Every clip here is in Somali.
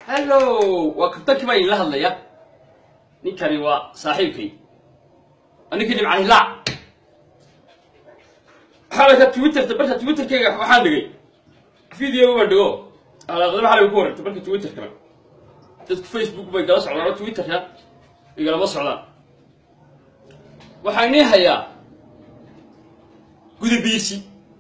hallo waa kabtankii baa idinla hadlaya ninkani waa saaxiibkay ninkii dhibcani laac xalaka twitterta barka twitterkayga waxaan dhigay video baan dhigo alaaqdaba xalay ku warantay barka twitterkana dadku facebook bay gala socdaan oo twitterka igalama socdaan waxaa inii hayaa gudabiirsi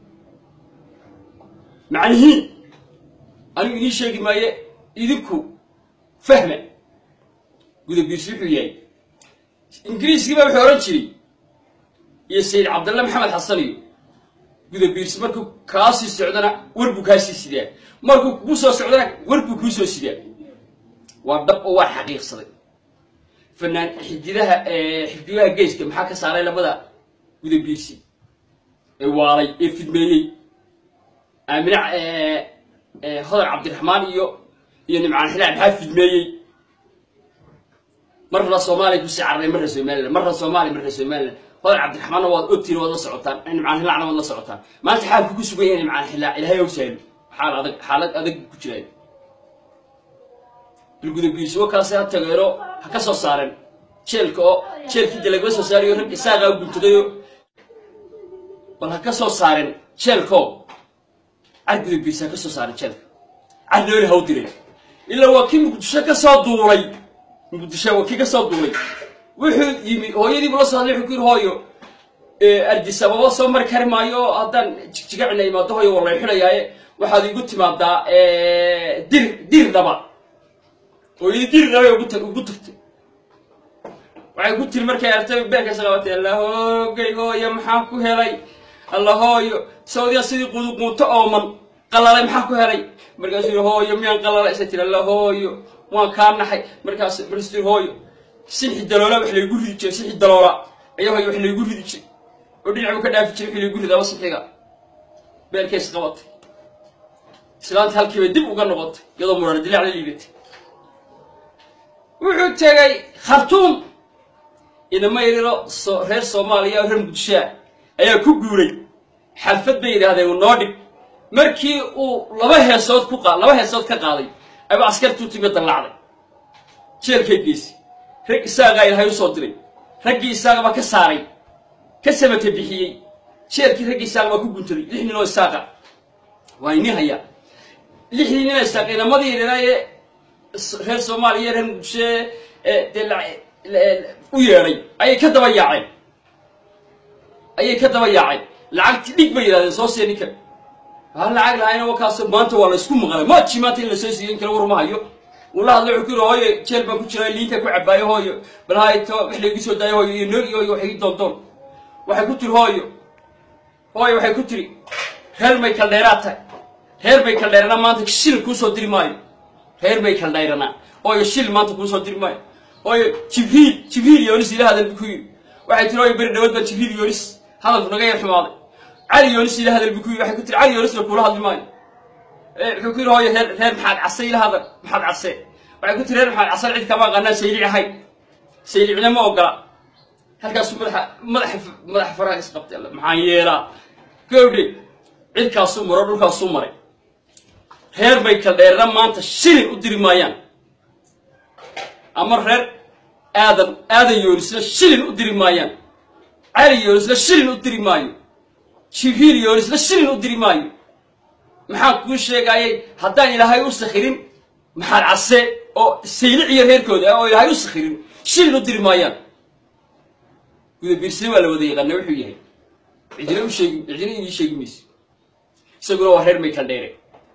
macnihiin anigu inii sheegi maaye idinku fahma gudabiirsi wuxuu yahay ingiriiskii baa wuxuu odhan jiray iyo sayid cabdalla maxamed xasan iyo gudabiirsi markuu kaa sii socdana war buu kaa sii sidaa markuu kugu soo socdana war buu kuu soo sidaa waa dhab oo waa xaqiiqsaday fanaan xididaha xididaha geeska maxaa ka saaray labada gudabiirsi ee waalay ee fidmeeyey aamina hodar cabdiraxmaan iyo iyo nimcaan xilaal maxaa fidmeeyey marna soomaaliya kusii carray marna somaliland marna soomaaliya marna somaliland hodar cabdiraxmaanna waad ogtiin waad la socotaan nimcaan xilaacna waad la socotaan maanta xaalku ku sugan yahay nimcaan xilaac ilaahay ow sahlo xaal adag xaalad adag ku jiraayo bilgudabiirsi wa kaase ha tageero ha ka soo saaren jeelka oo jeelkii de lagala soo saarayo rag isaagaa u guntadayo bal ha ka soo saaren jeelkoo car gudabiirsi ha ka soo saaren jeelka car nooli ha u diray ilaa waa kii muqdisho ka soo duulay muqdisho waa kii ka soo duulay wuxuu yimi hooyadiibu la soo hadlay wuxuu ku yidhi hooyo ardis ababa soo mari kari maayo oo haddaan jigjigacina imaado hooyo waa lay xidhayaaye waxaad igu timaadaa dir dir dhaba hooyadii dir dhaba ugu tag ugu tagtay waxay ku tiri markay artay beerkaysa qabatay allahoogay hooyo maxaa ku helay alla hooyo sawdiya sidii quduquuto ooman qalalay maxaa ku helay markaasuu yidhi hooyo miyaan qalalay isa tiri alla hooyo waan kaa naxay markaas markaasuu yidhi hooyo sixi daloola wax laygu ridi jiray sixi daloola ayaa hooyo wax laygu ridi jiray oo dhinac buu ka dhaafi jiray wixii laygu ridaaba sixiga beerkays qabatay islaanta halkiibay dib uga noqotay iyadoo murana dilaac la liibatay wuxuu tegay khartuum inama yariro reer soomaaliya oo reer muqdishoa ayaa ku guuray xalfad bay yidhaahdeen noo dhig markii uu laba heesood ku qa laba heesood ka qaaday ayuu askartuu timi dallaacday jeelkay geesi rag isaagaa ilaahay u soo diray raggii isaaga baa ka saaray ka samata bixiyey jeelkii raggii isaaga baa ku guntaday lix nin oo isaaqa waa ini hayaa lixdii nin oo isaaq inamadii yareeraaye reer soomaaliya reer muqdisho dee u yeedhay ayay ka daba yaaceen ayay ka daba yaaceen lacagti dhig bay yidhahdeen soo siiya ninkan ha lacag lahayna wakaas maanta waa la isku maqlay maji maanta in la soo siiyo in kale war ma hayo uu la hadlay wuxuu ku yidhi hooyo jeel baan ku jiraa liinta ku cabaayo hooyo bal hayto wax laygu soo daayo hooyo iyo noog iyo hooyo waxay doondoon waxay ku tiri hooyo hooyo waxay ku tiri reer may kaldheeraad tahay reer bay kaldheerana maanta shil kuu soo diri maayo reer bay kaldheeranaa hooyo shil maanta kuu soo diri maayo hooyo jibriil jibriil yoonis ila hadal bu ku yidhi waxay tiri hooyo beri dhawad baa jibriil yoonis hadalku naga yar xumaaday cali yoonis ila hadal bu ku yidhi waxay ku tiri cali yoonisna kuula hadli maayo wuxuu ku yidhi hooyo reer reer maxaad case ila hadal maxaad case waxay ku tiri reer maxaad case cid kama aqaanaa saylic ahay saylicna ma ogola halkaasuu madaxa madaxa madaxa faraha isqabtay alla maxaan yeelaa gowdhe cidkaasuu maro dhulkaasuu maray reer bay kaldheerna maanta shilin u diri maayaan ama reer aadan aadan yoonisna shilin u diri maayaan cali yoonisna shilin u diri maayo jibriil yoonisna shilin u diri maayo maxaan kuu sheegayay haddaan ilaahay u sakhirin maxaad case oo saylic iyo reerkooda ah oo ilaahay u sakhirin shilin u diri maayaan gudabiirsina waa la wada yaqaana wuxuu yahay cidina u sheegi cidina inii sheegi mayso isaguna waa reer may kaldheere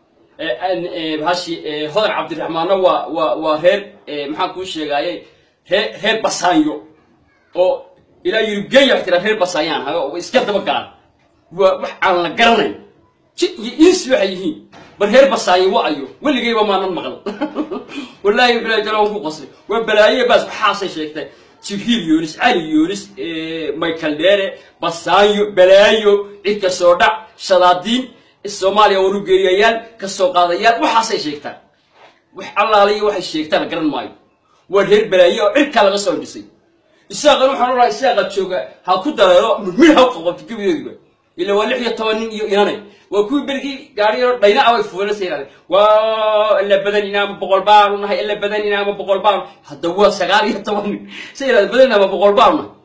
bahashi hodar cabdiraxmaanna waa waa waa reer maxaan kuu sheegaayay ree reer basaanyo oo ilaa yurubgeenya wax tira reer basaanyaan ha iska daba galaan waa wax aan la garanayn jid iyo insi waxay yihiin bal reer basaanyo wa ayo weligayba maanan maqal wallaahi bilaa jala waan ku qoslay waa balaaye baas waxaasay sheegtay jibriil yoonis cali yoonis michael dheere basaanyo balaayo cid ka soo dhac shadaadiin soomaaliya warugeeriyayaal ka soo qaadayaal waxaasay sheegtaan wax allaaliya waxay sheegtaan garan maayo waa reer balaaye oo cirkaa laga soo dhisay isaaqan waxaan olahay isaaqa jooga ha ku dareero midmid ha qabqabto gebidoodiba ila waa lix iyo toban nin iyo inanay waa kuwii bergii gaari yaro dhayna away fuulanaysa yidhahdeen waa ila badanina ama boqol baanu nahay ila badanina ama boqol baanu hadda waa sagaal iyo toban nin sa yidhahda badanina ama boqol baanu nahay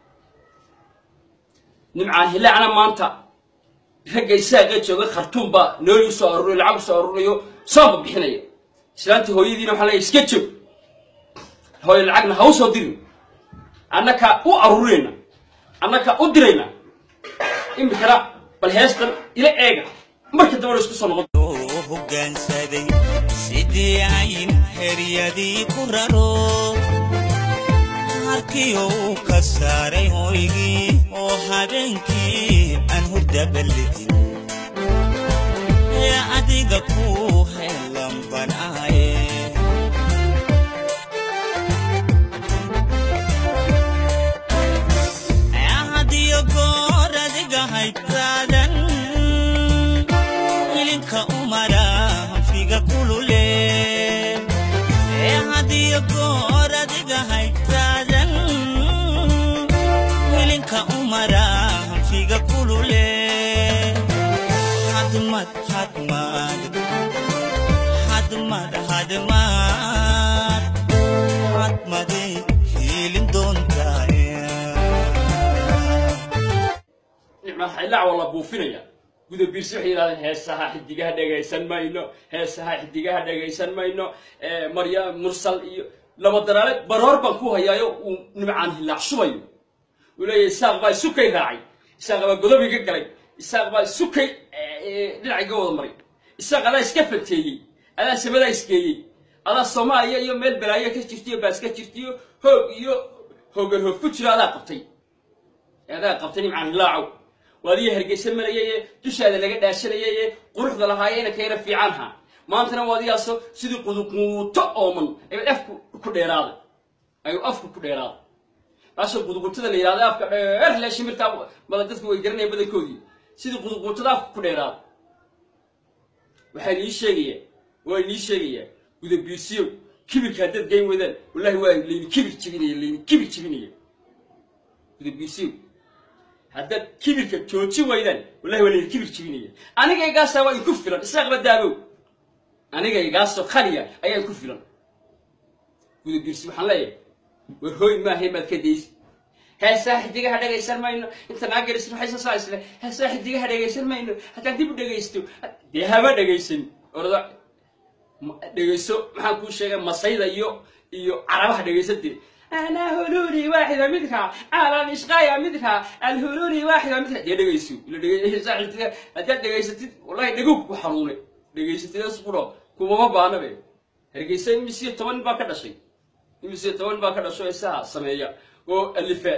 nimcaan hilaacna maanta ragga isaaqa jooga khartuum baa nooli usoo aruuriyo lacag usoo aruurinayo sooba bixinaya islaantii hooyadiina waxaa leeyahay iska joog hooyo lacagna ha usoo dirin annaka u aruurinayna annaka u dirayna imikana bal heestan ila eega marka dambana isku soo noqon oo hoggaansaday sidii ayn heryadii ku raro harkii uu ka saaray hoygii oo habeenkii aan hurdabalidin ee adiga ku helan banaaye hadiyo goor adiga haytaadan ilinka umara hanfiga kulule ee hadiyo goor adiga haytaadan ilinka umara hanfiga kulule hadmad hadmad hadmad hadmad hadmade hiilin doontaa nicmaa ilaac waa la buufinaya guda biirsi waxay yidhahdeen heesaha xidigaha dhegaysan mayno heesaha xidigaha dhegaysan mayno marya mursal iyo laba daraale baroor baan ku hayaayo uu nimcaan hilaac shubayo uu leeyahay isaaq baa isukay raacay isaaq baa godob iga galay isaaq baa isukay dhinac iga wada maray isaaq adaa iska fateeyey adaa samadaa isgeeyey adaa soomaaliya iyo meel balaayo ka jirtiyo baas ka jirtiyo hoog iyo hoogan hoog ku jiro adaa qabtay adaa qabtay nimcaan hilaacow waadiyo hargeysa marayaye dushaada laga dhaashanayaye quruxda lahaayena kayna fiicanha maantana waadiyaaso sidii quduquuto ooman ayuu afku ku dheeraaday ayuu afku ku dheeraaday taasoo quduquutada la yidhahda afka dheer le shimirtaa mada dadku way garanayaan badankoodii sidii quduquutada afku ku dheeraaday waxaa nii sheegaya waa nii sheegayaa gudabiirsiyow kibirka haddaad geyn weydaan wallahi waa layni kibir jebinaya layni kibir jebinaya gudabiirsiyow haddaad kibirka jooji waydaan wallahi waa layni kibir jebinaya anigaygaasaa waa inku filan isaaqba daabow anigaygaasoo khaliya ayaa inku filan gudabiirsi waxaan leeyahay war hooy maahay maad ka daysi heesaa xidigaha dhegaysan mayno inta naa garisan waxay soo saaisle heesaa xidigaha dhegaysan mayno haddaan dib u dhegaysto dee hama dhegaysan orada dhegayso maxaan kuu sheegay masayda iyo iyo carabaha dhegaysantee anaa hululi waaxida midka alan ishqaya midka alhululi waaxida midka dee dhegayso ila dhegaysaa xidiga haddaad dhegaysatid wallahi dhegowg ku xanuunay dhegaysatid isquro kumama baana be hargeysa imisiyo toban baa ka dhashay imisiyo toban baa ka dhasho isaha sameeya oo alifa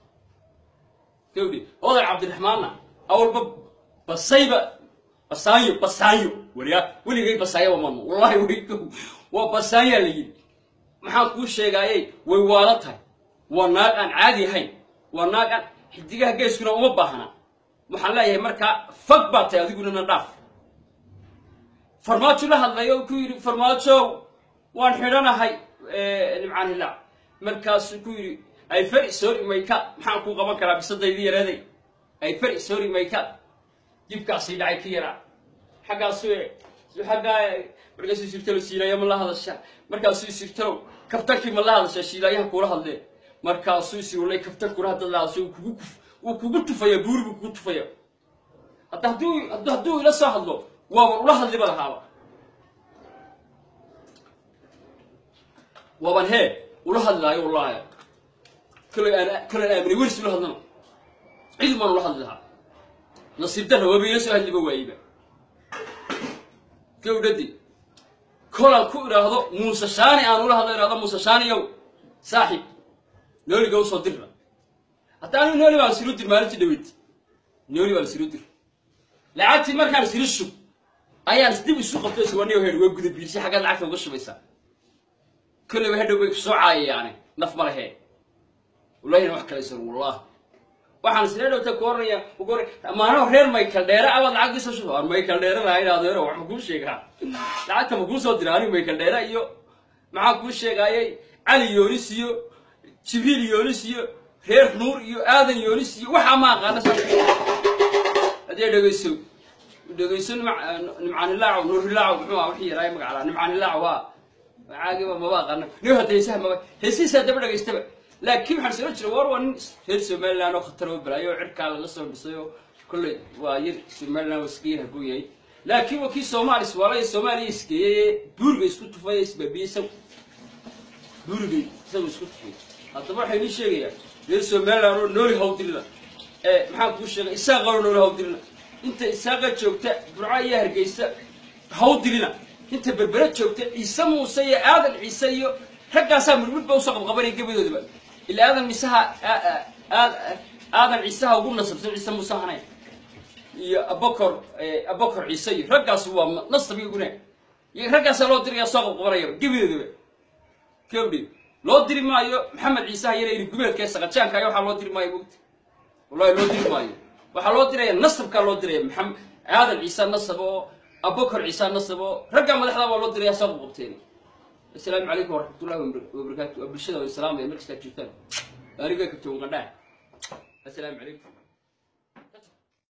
gawdhi oday cabdiraxmaanna awalba basayba basaanyo basaanyo waliya weligay basaanya mamano wallahi way waa basaanyaa la yidhi maxaan kuu sheegaayey way waala tahay waa naag aan caadi ahayn waa naag aan xidigaha geeskuna uma baahna waxaan leeyahay markaa fag baa tahay adiguna na dhaaf farmaajo la hadlay oo ku yidhi farmaajow waan xidhanahay nimcaan hilaac markaasuu ku yidhi ay fari sorry mayka maxaan kuu qaban karaa bisadaydii yareeday ay fari sorry mayka dibkaasii dhacay ka yaraa xaggaasu xaggaa markaasuu sirtalo siilaya ma la hadasha markaasuu sirtalo kabtankii ma la hadasha shiilaayaha kula hadlee markaasuu sirulay kabtankuna haddaad la hadasho kugu kuf wuu kugu tufaya buuri buu kugu tufaya hadda hadduu hadduu ila soo hadlo waaban ula hadliba lahaaba waaban hee ula hadlaayo wallahi kale aan kale aan aaminay welis ula hadlana cid maan ula hadli lahaa nasiib darra waaba ila soo hadliba waayiba gawdhadi kolaan ku idhaahdo muuse shaani aan ula hadlo idhahdo muuse shaaniyow saaxib nooliga usoo dirra hadda anigu nooli baan siru dir maalintii dhaweyd nooli baan siru dir lacagtii markaan siru shub ayaan dib isu qabto iswaniyo heer waa guda biirsi xaggaad lacagta uga shubaysaa kolleyba hadhow bay kusoo caayayaane naf ma lehe wallahina wax kale sar wallah waxaan isla dhowta ku oranaya ugu oran maanaho reer michael dheere abaad lacagtii soo shuba waan michael dheere lahayn adeero wax ma kuu sheegaa lacagta ma kuu soo dira anigu michael dheere iyo maxaan kuu sheegaayay cali yoonis iyo jibriil yoonis iyo reer nuur iyo aadan yoonis iyo waxaa ma aqaana haddee dhegeyso dhegeyso nimcaanilaaco nuurilaaco muxuu ah wixii yaraaye magaclaa nimcaanilaaco waa caagiba maba aqaana nin hadda heesaha maba heesihiisa daba dhegeystaba laakiin waxaan soo jira war waa nin reer somaliland oo khatar oo balaayo oo cirkaa laga soo dhisay oo kolley waa yar somaliland waa iska yar haboon yahay laakiin waa kii soomaalis waalaya soomaaliya isgeeyey buuriga isku tufay isbaabiyey isagu buurigay isagu isku tufay haddaba waxay nii sheegayaan reer somaliland oo nooli hawdirina ee maxaan kuu sheegay isaaqa oo nooli hawdirina inta isaaqa joogta burca iyo hargeysa hawdirina inta berbera joogta ciise muuse iyo aadan ciise iyo raggaasaa midmidba usoo qabqabanaya gebadoodaba ilaa aadan miisaha aadan ciisaha ugu nasabsan ciise muuse hanay iyo abakor abakor ciise iyo raggaas waa nasab iyaguna iyo raggaasaa loo diraya soo qabqabanayaba gebadoodaba gabdhi loo diri maayo maxamed ciisaha yare ili gumeedka ee saqajaanka ayo waxaa loo diri maayo mogta wallahi loo diri maayo waxaa loo diraya nasabkaa loo diraya maxamed aadan ciise nasab oo abakor ciise nasab oo raggaa madaxda baa loo diraya soo qabqabteen السلام عليكم ورحمة الله وبركاته وبالشدة والسلام يا مركز تاجيتان أريد أن تكون السلام عليكم